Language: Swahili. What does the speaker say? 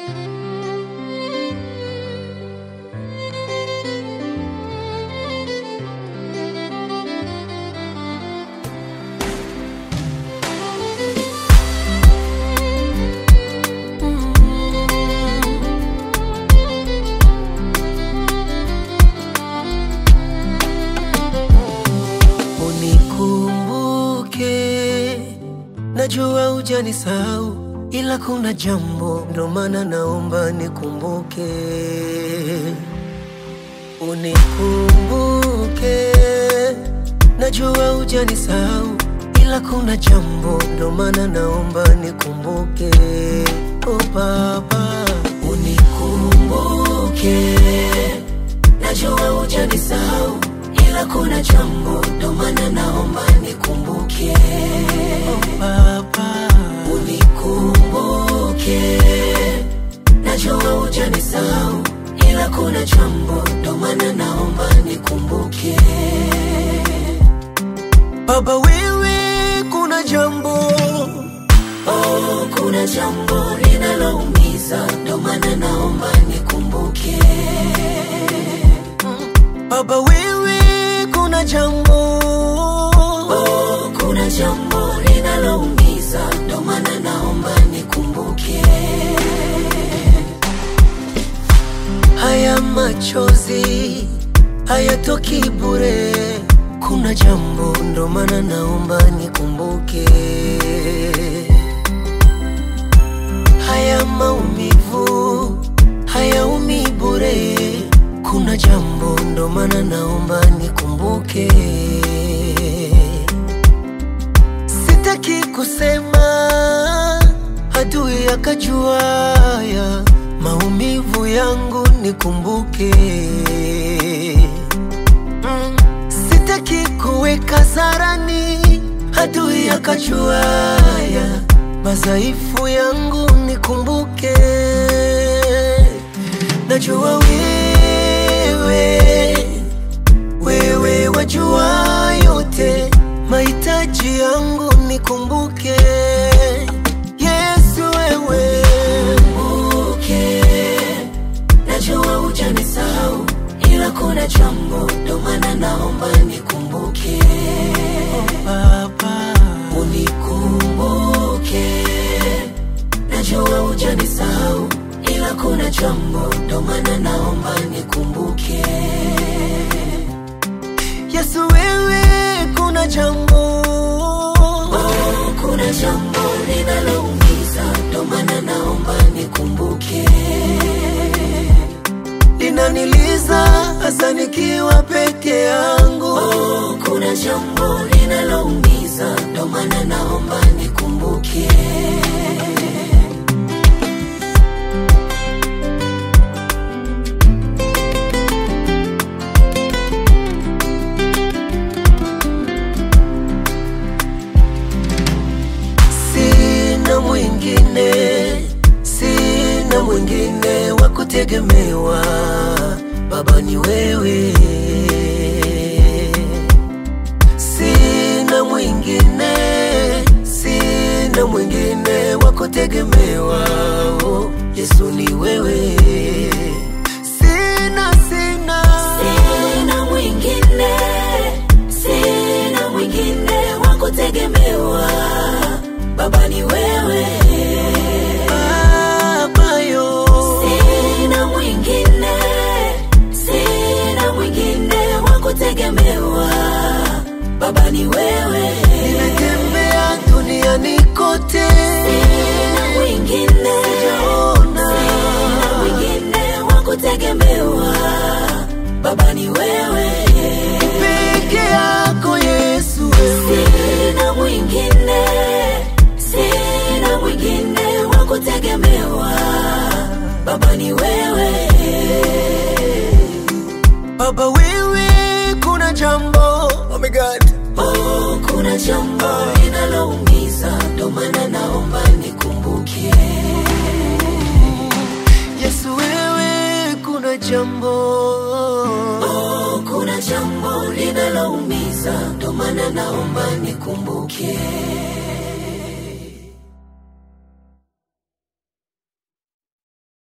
Unikumbuke, najua hujanisahau, ila kuna jambo ndo maana naomba nikumbuke. Unikumbuke, najua hujanisahau, ila kuna jambo ndo maana naomba nikumbuke. Oh Baba, unikumbuke, najua hujanisahau, ila kuna jambo ndo maana naomba nikumbuke. Oh Baba, unikumbuke, najua hujanisahau, ila kuna jambo ndo maana naomba nikumbuke. Baba wewe, kuna jambo oh, kuna jambo linaloumiza, ndo maana naomba nikumbuke. Baba wewe, kuna jambo oh, kuna jambo linaloumiza, ndo maana naomba nikumbuke. Haya machozi hayatoki bure, kuna jambo ndo maana naomba nikumbuke. Haya maumivu hayaumi bure, kuna jambo ndo maana naomba nikumbuke. Sitaki kusema adui akajua ya maumivu yangu nikumbuke. Mm, sitaki kuweka zarani adui akajua ya madhaifu yangu nikumbuke. Najua wewe wewe wajua yote mahitaji yangu nikumbuke. Yesu wewe kumbuke, najua hujanisahau, ila kuna jambo ndo maana naomba nikumbuke. Oh, Baba unikumbuke, najua hujanisahau, ila kuna jambo ndo maana naomba nikumbuke. Yesu wewe, kuna jambo oh, kuna jambo linaloumiza, ndo maana naomba nikumbuke. Linaniliza hasa nikiwa peke yangu oh, kuna jambo linaloumiza, ndo maana naomba nikumbuke. Sina mwingine, sina mwingine wa kutegemewa, Baba ni wewe. Sina mwingine, sina mwingine wa kutegemewa, oh, Yesu ni wewe. Sina, sina, Sina mwingine, sina mwingine wa kutegemewa, Baba ni wewe. Baba yo. Sina mwingine, sina mwingine wa kutegemewa, Baba ni wewe. Nimetembea duniani kote, Sina mwingine, sijaona sina mwingine wa kutegemewa, Baba ni wewe. peke yako Yesu wewe. Sina mwingine, sina mwingine wa kutegemewa, Baba ni wewe. Baba wewe, kuna jambo oh my God. Oh, kuna jambo linaloumiza, ndo maana naomba nikumbuke. Yesu wewe, kuna jambo Oh, kuna jambo linaloumiza, ndo maana naomba nikumbuke.